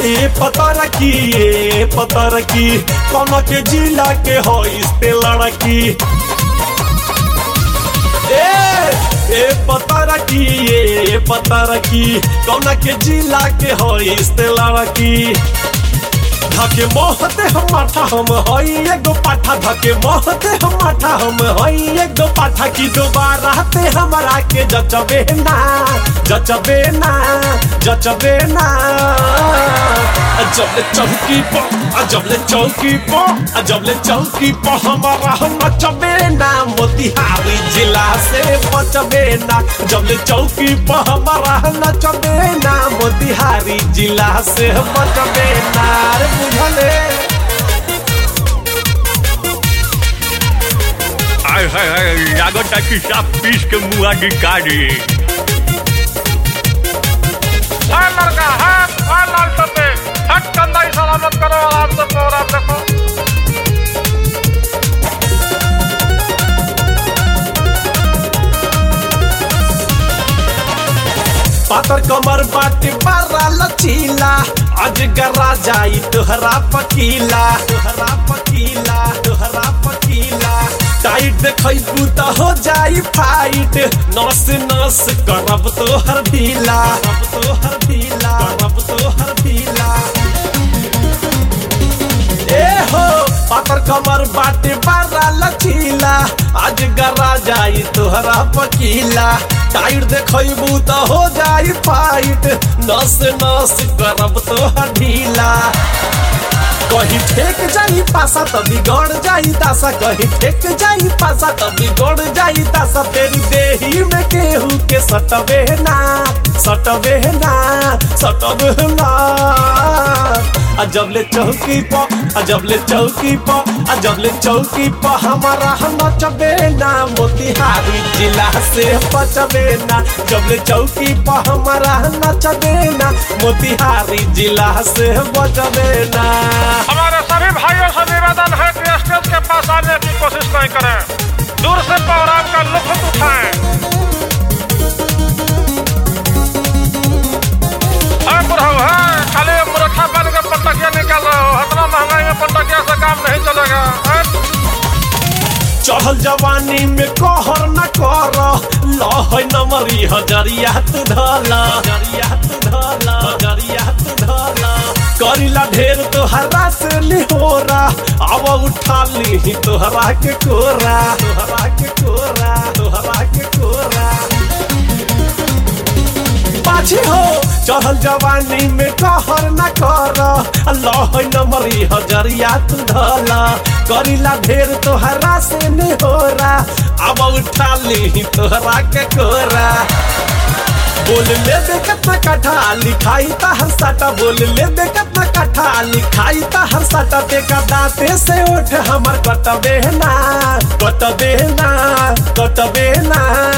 ए पतर की ए पतर की कौन के जिला के हो इस्ते लड़की ए ए पतर की ए पतर की कौन के जिला के हो इस्ते लड़की धके मोहते हम माठा हम हई एगो पाठा धके मोहते हम माठा हम हई एगो पाठा की दोबारा ते हमरा के जचबे ना जचबे ना जचबे ना जबले चौकी पर जबले चौकी पर जबले चौकी पर हमारा हम नचबे ना मोतिहारी जिला से बचबे ना जबले चौकी पर हमारा नचबे ना मोतिहारी जिला से बचबे ना रे बुझले आय हाय हाय लागत की साफ पीस के मुआ गिकारी है लड़का है है लाल टप्पे हट कंधा सलामत करो आराम से प्रोग्राम देखो पातर कमर बाटे बारा लचीला अजगरा जाई तोहरा पकीला तोहरा पकीला तोहरा पकीला टाइट देखैबू त हो जाई फाइट नस नस करब तोहर ढीला करब तोहर ढीला करब तोहर ढीला ए हो पातर कमर बाटे बारा लचीला आज गरा जाई तोहरा पकीला टाइट देखैबू त हो जाई फाइट नस नस करब तोहर ढीला कहीं ठेक जाई पासा त बिगड़ जाई तासा कहीं ठेक जाई पासा त बिगड़ जाई तासा तेरी देही में केहू के सटबे ना सटबे ना सटबे ना आ जबले चौकी पर आ जबले चौकी पर आ जबले चौकी पर हमारा हम नचबे ना मोतिहारी जिला से बचबे ना जबले चौकी पर हमारा नचबे ना मोतिहारी जिला से बचबे ना हमारे सभी भाइयों से निवेदन है कि स्टेज के पास आने की कोशिश नहीं करें दूर से प्रोग्राम का लुत्फ उठाएं है बुढ़ऊ है खाली मुरखा बन के पटकिया निकल रहे हो इतना महंगाई में पटकिया से काम नहीं चलेगा है? चढ़ल जवानी में कहर न कर लह नमरी हजरिया तू धला हजरिया तू धला हजरिया तू धला करिला ढेर तोहरा से निहोरा अब उठा ली तोहरा के कोरा तोहरा के कोरा तोहरा के कोरा पाछे हो चढ़ल जवानी में कहर न कर अल्लाह नमरी हजरिया तू धला करिला ढेर तोहरा से निहोरा अब उठा ली तोहरा के कोरा बोल ले दे कितना कठा लिखाई ता हर साटा बोल ले दे कितना कठा लिखाई ता हर साटा देखा दांते से उठ हमर कटबे ना कटबे ना कटबे ना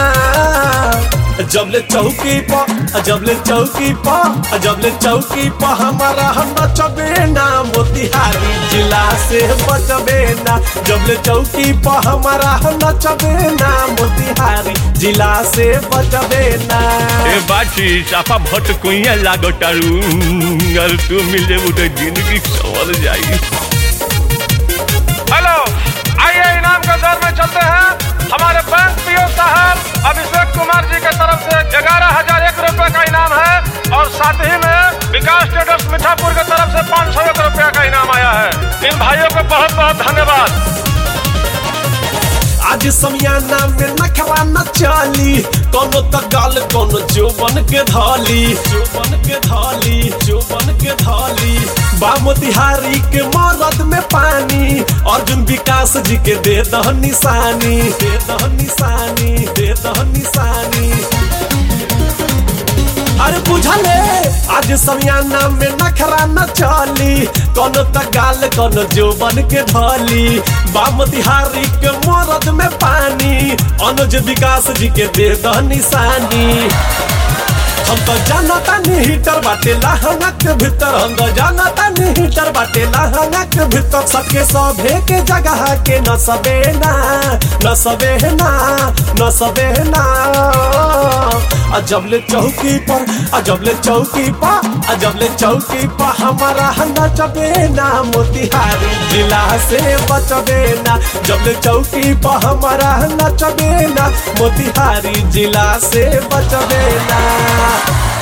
जबले चौकी पर जबले चौकी पर जबले चौकी पर हमारा हम नचबे ना मोतिहारी जिला से बचबे ना जबले चौकी पर हमारा हम नचबे ना मोतिहारी जिला से बचबे ना ए बाची साफा भट कुइया लागतारू अगर तू मिल जेबू तो जिंदगी संवर जाई हेलो आइए इनाम के दौर में चलते हैं हमारे बैंक पीओ साहब अभिषेक कुमार जी की तरफ से ग्यारह हजार एक रुपए का इनाम है और साथ ही में विकास ट्रेडर्स मीठापुर की तरफ से पाँच सौ एक रुपया का इनाम आया है इन भाइयों को बहुत बहुत धन्यवाद आज समियाना में नखरा न चली कोनो त गाल कोनो जोबन के धाली जोबन के धाली जोबन के धाली बामोतिहारी के मरद में पानी अर्जुन विकास जी के दे दह निशानी दे दह निशानी दे दह निशानी अरे बुझले आज समियाना में नखरा न चली कोनो त गाल कोनो जोबन के धली बामतिहारी के मरद में पानी अनुज विकास जी के दे द निशानी हम तो जानता नहीं हीटर बाटे लहंगा के भीतर हम तो जानता नहीं हीटर बाटे लहंगा के भीतर सबके सभे के जगह के न सबे ना न सबे ना न सबे ना अजबले चौकी पर अजबले चौकी पर अजबले चौकी पर हमारा नचबे ना मोतिहारी जिला से बचबे ना जबले चौकी पर हमारा नचबे ना मोतिहारी जिला से बचबे ना